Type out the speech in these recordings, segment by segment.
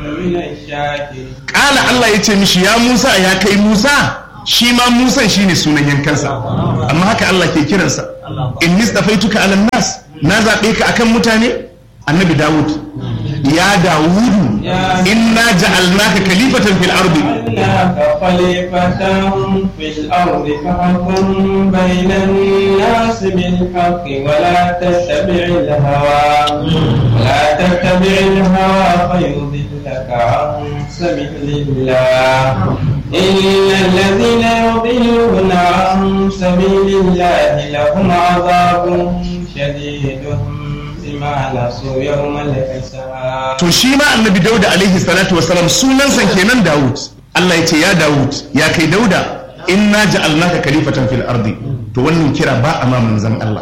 من الشاكرين Ƙala Allah ya ce mishi ya Musa ya kai Musa shi ma Musan shine sunan yankansa amma haka Allah ke kiransa in nistafaituka ala nas na zaɓe ka akan mutane annabi Dawud ya Dawudu inna ja'alnaka khalifatan fil ardi جعلناك خليفة في الأرض فاحكم بين الناس بالحق ولا تتبع الهوى ولا تتبع الهوى فيضلك عن سبيل الله إن الذين يضلون عن سبيل الله لهم عذاب شديد بما نسوا يوم الحساب to shi ma annabi Dawud alaihi salatu wasalam sunansa kenan Dawud Allah ya ce ya Dawud ya kai Dauda inna ja'alnaka khalifatan fil ardi to wannan kira ba a ma manzon Allah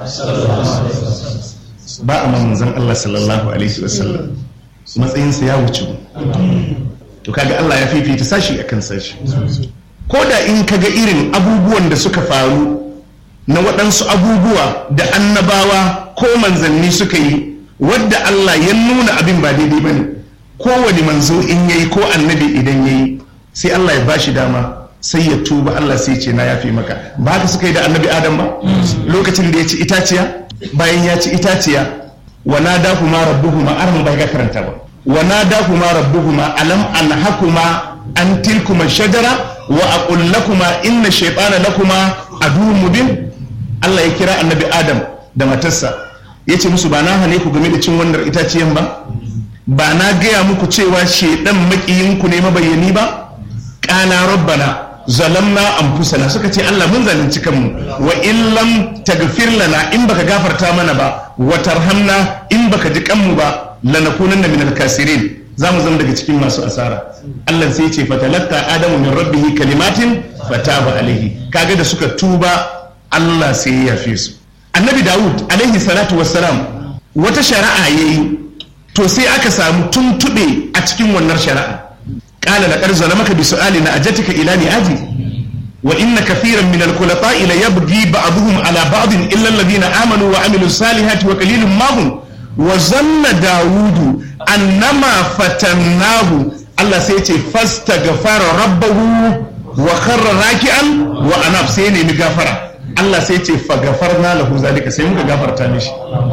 ba a ma manzon Allah sallallahu alaihi wasallam matsayinsa ya wuce mu. to kaga Allah ya fifita sashi akan sashi ko da in kaga irin abubuwan da suka faru na waɗansu abubuwa da annabawa ko manzanni suka yi wadda Allah ya nuna abin ba daidai ba ne kowane manzo in yayi ko annabi idan yayi sai Allah ya bashi dama sai ya tuba Allah sai ce na yafe maka ba haka suka yi da annabi Adam ba lokacin da ya ci itaciya bayan ya ci itaciya wa nadahuma rabbuhuma arhum bai ga karanta ba wa nadahuma rabbuhuma alam anhakuma an tilkuma shajara wa aqul lakuma inna shaytana lakuma aduwwun mubin Allah ya kira annabi Adam da matarsa ya ce musu ba na hane ku game da cin wannan itaciyan ba ba na gaya muku cewa shaidan makiyinku ne mabayyani ba ƙana rabbana zalamna anfusana suka ce Allah mun zalunci kanmu wa in lam tagfir lana in baka gafarta mana ba wa tarhamna in baka ji kanmu ba lanakunanna minal kasirin za mu zama daga cikin masu asara Allah sai ya ce fatalakka adamu min rabbihi kalimatin fataba alaihi kaga da suka tuba Allah sai ya yafe su annabi Dawud alaihi salatu wassalam wata shari'a yayi to sai aka samu tuntube a cikin wannan shari'a qala laqad zalamaka bi su'ali na ajatika ila ni'aji wa inna kathiran min al-khulata'i la yabghi ba'dhum ala ba'd illa alladhina amanu wa amilus salihati wa qalilun ma hum wa zanna dawudu annama fatannahu Allah sai ce fastaghfara rabbahu wa kharra raki'an wa anab sai ne mi gafara Allah sai ce fa gafarna lahu zalika sai muka gafarta mishi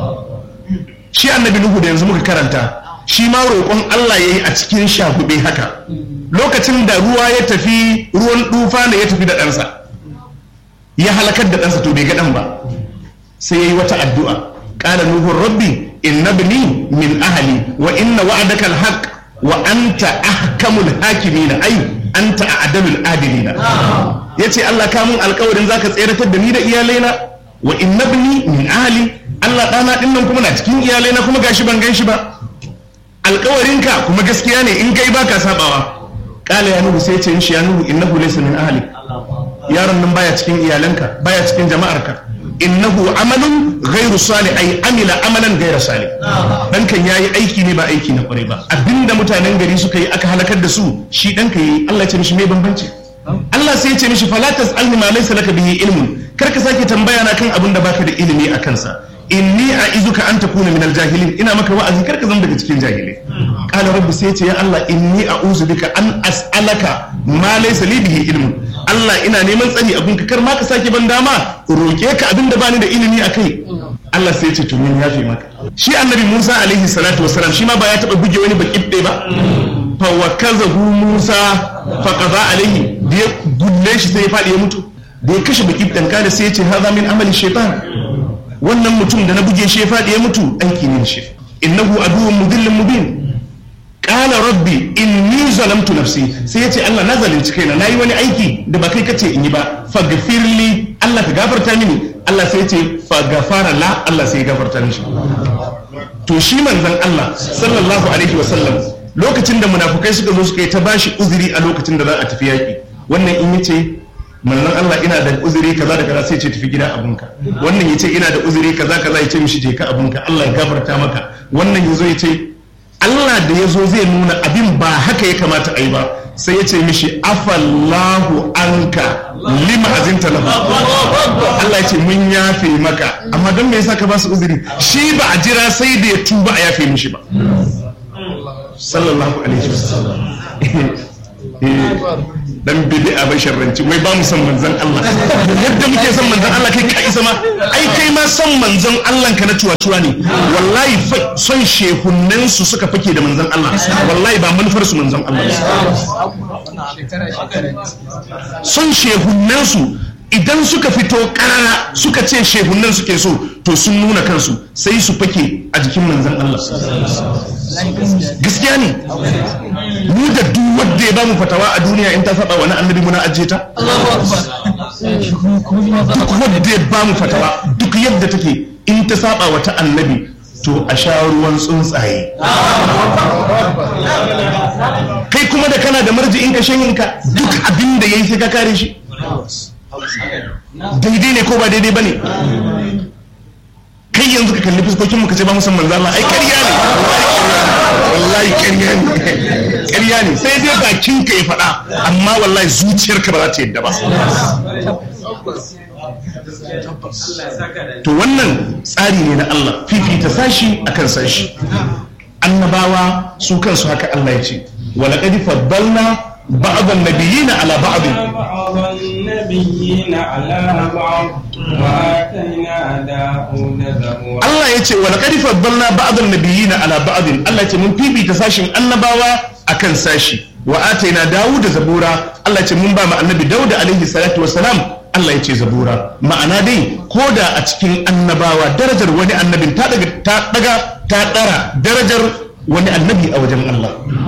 shi annabi nuhu da yanzu muka karanta shi ma roƙon Allah yayi a cikin shagube haka lokacin da ruwa ya tafi ruwan dufa ne ya tafi da ɗansa ya halakar da ɗansa to bai ga ɗan ba sai yayi wata addu'a qala nuhu rabbi inna ibni min ahli wa inna wa'adaka alhaq wa anta ahkamul hakimin ay anta a'dalul adilina yace Allah ka mun alƙawarin zaka tseratar da ni da iyalaina wa inna ibni min ahli Allah ɗana ɗin nan kuma na cikin iyalaina kuma gashi ban gan shi ba alƙawarinka kuma gaskiya ne in kai baka sabawa qala ya nuhu sai ce in shi ya nuhu innahu laysa min ahli yaron nan baya cikin iyalanka baya cikin jama'arka innahu amalun ghairu salih ay amila amalan ghairu salih dan kan yayi aiki ne ba aiki na kwarai ba abinda mutanen gari suka yi aka halakar da su shi dan ka yi Allah ya ce mishi me bambanci Allah sai ya ce mishi fala tasalni ma laysa laka bihi ilmun kar ka sake tambaya na kan abin da baka da ilimi a kansa inni a izuka an takuna min aljahilin ina maka wa'azi kar ka zama daga cikin jahilai qala rabbi sai ce ya Allah inni a'udhu bika an as'alaka ma laysa li bihi ilmun Allah ina neman tsari abin ka kar ma ka sake ban dama roke ka abin da bani da ilimi akai Allah sai ya ce to mun yafe maka shi annabi Musa alaihi salatu wassalam shi ma ba ya taba buge wani bakibde ba fa wakazahu Musa fa qada alaihi da ya gulle shi sai ya fadi ya mutu da ya kashe bakibden kada sai ya ce hadha min amali shaytan wannan mutum da na buge shi ya faɗi ya mutu aiki ne shi innahu aduwwun mudillin mubin qala rabbi inni zalamtu nafsi sai yace Allah na zalunci kaina nayi wani aiki da ba kai kace in yi ba faghfirli Allah ka gafarta mini Allah sai yace faghfara la Allah sai ya gafarta mishi to shi manzon Allah sallallahu alaihi wa sallam lokacin da munafukai suka zo suka yi ta bashi uzuri a lokacin da za a tafi yaki wannan in yace manzon Allah ina da uzuri kaza da kaza sai ce tafi gida abunka wannan yace ina da uzuri kaza kaza yace mishi je ka abunka Allah ya gafarta maka wannan yazo yace Allah da yazo zai nuna abin ba haka ya kamata a yi ba sai yace mishi afallahu anka lima azinta lahu Allah yace mun yafe maka amma don me yasa ka ba su uzuri shi ba a jira sai da ya tuba a yafe mishi ba sallallahu alaihi wasallam dan bid'a bai sharranci wai ba mu san manzon Allah yadda muke san manzon Allah kai ka isa ma ai kai ma san manzon Allah ka na tuwa ne wallahi son shehunnen su suka fake da manzon Allah wallahi ba manufar su manzon Allah son shehunnen su idan suka fito karara suka ce shehunan suke so to sun nuna kansu sai su fake a jikin manzan Allah gaskiya ne mu da duk wanda ya bamu fatawa a duniya in ta saba wani annabi muna ajiye ta duk wanda ya bamu fatawa duk yadda take in ta saba wata annabi to a sha ruwan tsuntsaye kai kuma da kana da marji'in ka shanyinka duk abin da yayi sai ka kare shi daidai ne ko ba daidai ba ne kai yanzu ka kalli fuskokin mu ka ce ba musamman zama ai ƙarya ne wallahi ƙarya ne ƙarya ne sai dai bakin ka ya faɗa amma wallahi zuciyarka ba za ta yadda ba to wannan tsari ne na Allah fifita sashi akan sashi annabawa su kansu haka Allah ya ce walaƙadi faddalna بعض النبيين على بعض بعض النبيين على بعض وآتينا داود زبورا Allah ya ce wani ƙarfi faddalna ba'adun nabiyina ala ba'adun Allah ya ce mun fifita sashin annabawa akan sashi wa ataina Dawud da zabura Allah ya ce mun ba mu annabi Dawud alaihi salatu wassalam Allah ya ce zabura ma'ana dai ko da a cikin annabawa darajar wani annabin ta daga ta daga ta dara darajar wani annabi a wajen Allah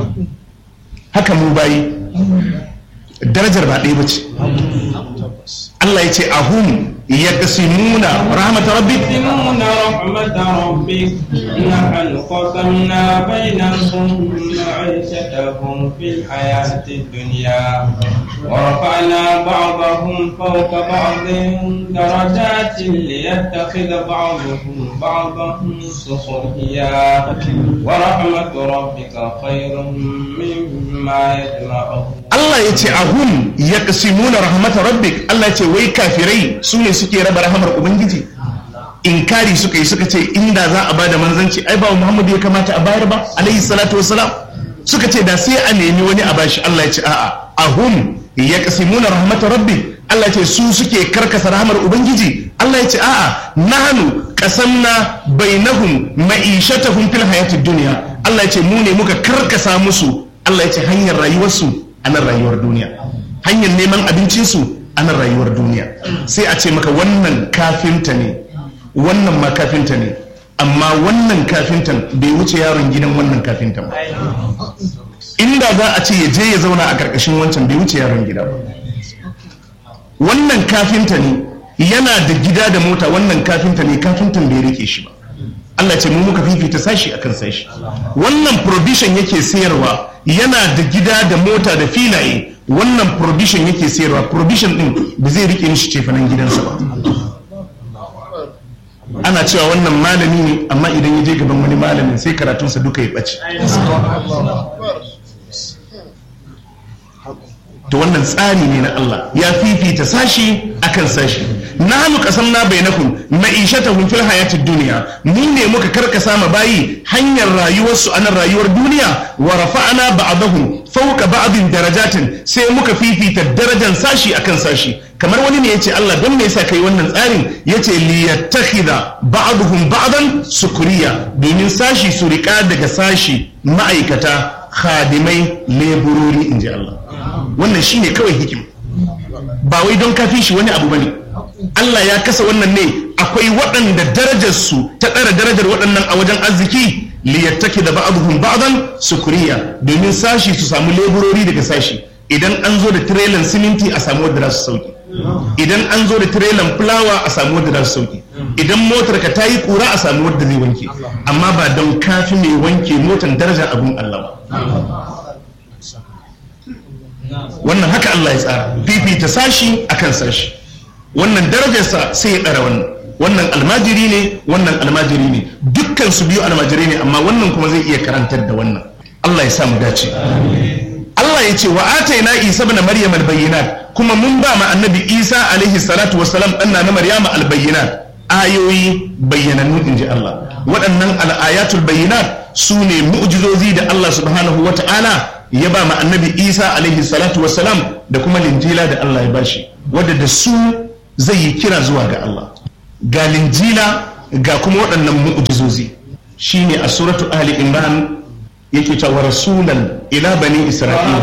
haka mu bayi darajar ba ɗaya ba ce Allah ya ce ahum ya kasimuna rahmatar rabbi يقسمون رحمة ربك نحن قسمنا بينهم معيشتهم في الحياة الدنيا ورفعنا بعضهم فوق بعض درجات ليتخذ بعضهم بعضا سخريا ورحمة ربك خير مما يجمعون Allah ya ce ahum ya kasimuna rahmatar rabbi Allah ya ce wai kafirai su ne suke raba rahamar ubangiji inkari suka yi suka ce inda za a bada manzanci ai ba Muhammadu ya kamata a bayar ba alaihi salatu wassalam suka ce da sai a nemi wani a bashi Allah ya ce a'a ahum ya kasimuna rahmatar rabbi Allah ya ce su suke karkasa rahamar ubangiji Allah ya ce a'a nahnu qasamna bainahum ma'ishatahum fil hayatid dunya Allah ya ce mu ne muka karkasa musu Allah ya ce hanyar rayuwarsu a nan rayuwar duniya hanyar neman abincinsu a nan rayuwar duniya sai a ce maka wannan kafinta ne wannan ma kafinta ne amma wannan kafintan bai wuce yaron gidan wannan kafintan ba inda za a ce ya je ya zauna a karkashin wancan bai wuce yaron gida ba wannan kafinta ne yana da gida da mota wannan kafinta ne kafintan bai rike shi ba Allah ce mu muka fifita sashi akan sashi wannan provision yake sayarwa yana da gida da mota da filaye wannan provision yake sayarwa provision din ba zai rike mishi cefanen gidansa ba ana cewa wannan malami ne amma idan ya je gaban wani malamin sai karatunsa duka ya ɓace to wannan tsari ne na Allah ya fifita sashi akan sashi nahnu qasamna bainakum ma'ishatahum fil hayatid dunya mu ne muka karkasa ma bayi hanyar rayuwar su anan rayuwar duniya wa rafa'na ba'dahum fawqa ba'din darajatin sai muka fifita darajar sashi akan sashi kamar wani ne yace Allah don me yasa kai wannan tsarin yace li yattakhidha ba'dhum ba'dan sukuriya domin sashi su rika daga sashi ma'aikata khadimai leburori inji Allah wannan shine kawai hikima ba wai don kafin shi wani abu bane Allah ya kasa wannan ne akwai waɗanda darajarsu ta ɗara darajar waɗannan a wajen arziki liyattaki da ba'aduhum ba'dan sukuriya domin sashi su samu leburori daga sashi idan an zo da tirelan siminti a samu wadda za su sauki idan an zo da tirelan fulawa a samu wadda za su sauki idan motar ka ta yi kura a samu wadda zai wanke amma ba don kafi mai wanke motar darajar abun Allah ba wannan haka Allah ya tsara fifita sashi akan sashi wannan darajarsa sai ya ɗara wannan wannan almajiri ne wannan almajiri ne dukkan su biyu almajiri ne amma wannan kuma zai iya karantar da wannan Allah ya sa mu dace Allah ya ce wa ataina Isa ibn Maryam albayyinat kuma mun ba ma annabi Isa alaihi salatu wassalam danna na Maryama albayyinat ayoyi bayyanannu inji Allah waɗannan al'ayatul bayyinat su ne mu'jizozi da Allah subhanahu wa ta'ala ya ba ma annabi Isa alaihi salatu wassalam da kuma linjila da Allah ya bashi wadda da su zai yi kira zuwa ga Allah ga linjila ga kuma waɗannan mu'jizozi shine a suratu ali imran yake cewa rasulan ila bani isra'ila